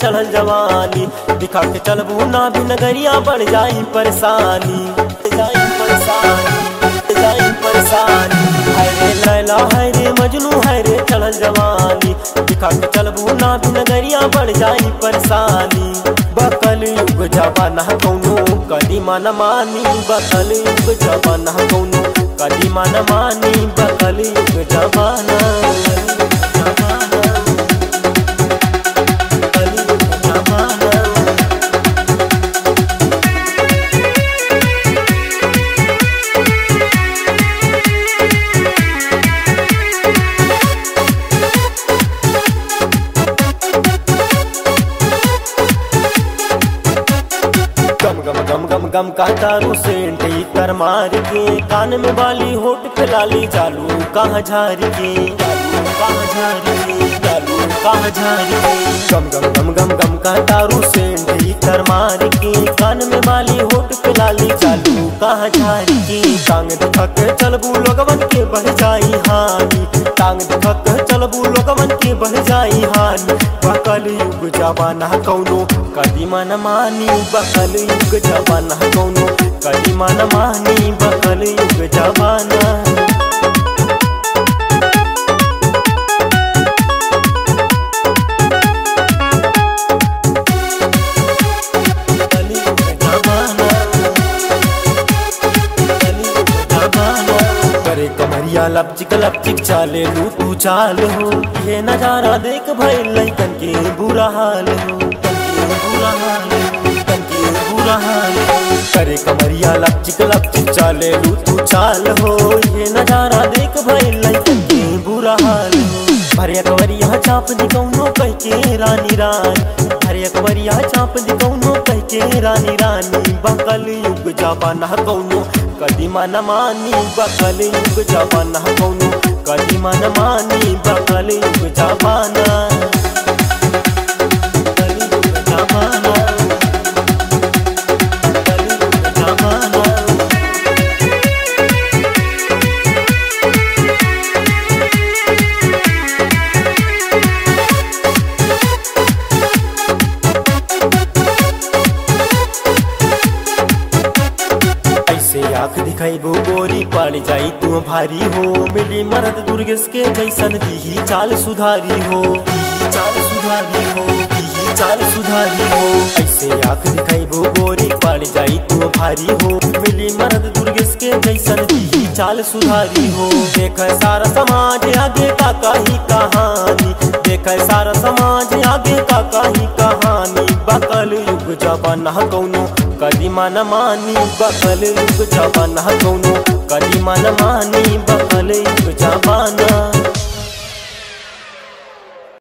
चढ़ल जवानी दिखा के चलबू ना भी नगरिया बढ़ जाई परेशानी जाई परेशानी जाई परेशानी है रे लैला है रे मजनू है रे चढ़ल जवानी दिखा के चलबू ना भी नगरिया बढ़ जाई परेशानी बकल युग जवाना कौनो कदीमा न मानी बकल युग जवाना कौनो कदीमा न मानी बकल युग जवाना कलयुग जवाना गम गम गम गम गम का दारू सेंट कर मार के कान में बाली होट पे लाली चालू कहाँ झार के चालू कहाँ झार के चालू कहाँ झार के गम गम गम गम गम का दारू सेंट कर मार के कान में बाली होट पे लाली चालू कहाँ झार के टांग दिखा के चलबू लोगवन के बढ़ जाई हानि टांग दिखा के चलबू लोगवन के बढ़ जाई हानि बकल युग जवाना कौनो कदीमा न मानी बकल युग जवाना कौनो कदीमा न मानी बकल युग जवाना कलयुग जवाना कलयुग जवाना करे कमरिया लपचिक लपचिक चाले लू तू चाल हो ये नजारा देख भाई लैकन के बुरा हाल हो के बुरा हाल हो, के बुरा हाल हो। करे कमरिया लपचिक लपचिक चाले लू तू चाल हो ये नजारा देख भाई लैकन के बुरा हाल हो भरिया कवरिया चाप दी कौनो कह के रानी रानी भरिया कवरिया चाप दी कौनो कह के रानी रानी बकल युग जापाना कौनो कदीमा न मानी बकल युग जापाना कौनो कदीमा न मानी बकल युग जापाना कलयुग जमाना कलयुग जमाना ऐसे आंख दिखाइबो गोरी पड़ जाई तू भारी हो मिली मरद दुर्गेश के जैसन ही चाल सुधारी हो ही चाल सुधारी हो ही चाल सुधारी हो ऐसे आंख दिखाइबो गोरी पड़ जाई तू भारी हो मिली मरद दुर्गेश के जैसन ही चाल सुधारी हो देख सारा समाज आगे का काही कहानी देख सारा समाज आगे का काही कहानी बकल युग जवाना कौनो कदीमा न मानी बकल युग जवाना कौनो कदीमा न मानी बकल युग जवाना